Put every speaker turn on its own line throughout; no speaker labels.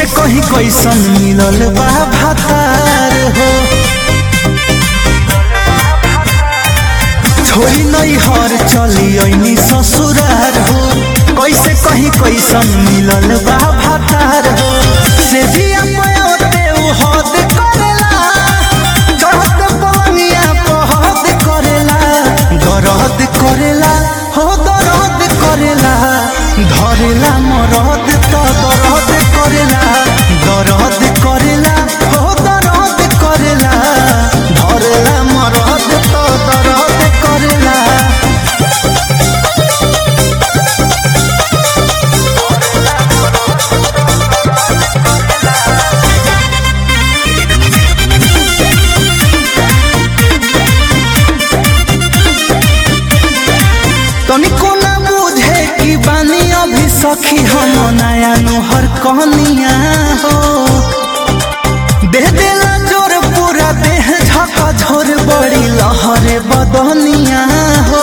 कहीं कैसन मिलल बा भातार हो छोरी नहीं हर चली ऐनी ससुरार हो कैसे कहीं कैसन मिलल बा भातार हो से भी अपने उ हद करेला चढ़त पवनिया पहद करेला दरद करेला हो दरद करेला धरेला मरद त दरद करेला दरद करेला हो दरद करेला धरेला मरद त दरद करेला तनिको ना बुझे कि बानी अभी सखी हम नया नोहर कहनिया हो दे देला जोर पूरा देह झका झोर बड़ी लहरे बदनिया हो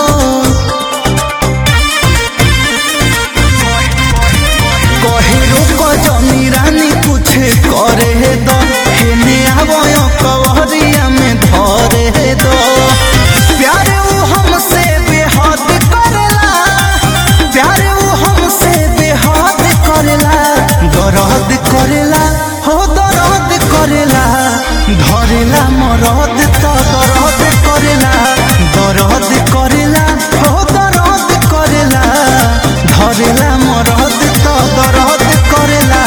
कहे रुक जमी रानी कुछ करे दो हेने आवयो कवरिया में धरे दो प्यार उ हमसे बेहद करेला प्यार उ हमसे बेहद करेला दरद करेला हो दरद करेला धरेला मरद त दरद करेला दरद करेला हो दरद करेला धरेला मरद त दरद करेला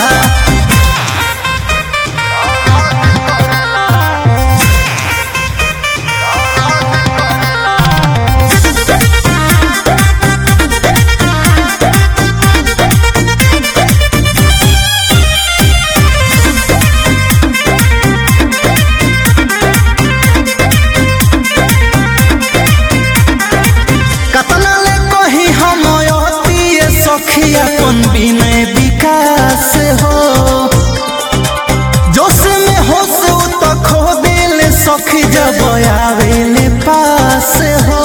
कतना ले कही हम अतिए सखिया कौन बिनय विकास हो जोश में होश उ त खो दिल सखी जब आवेले पास हो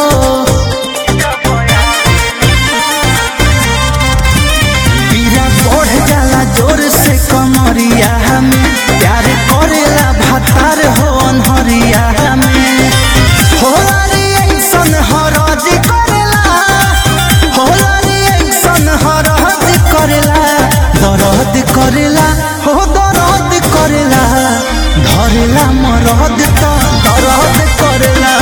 पीरा बढ़ जाला जोर से कमरिया में प्यार करेला भातार हो अनहरिया में होला रे ऐसन हरज करेला होला रे ऐसन हरज करेला दरद करेला हो दरद करेला धरेला मरद त दरद करेला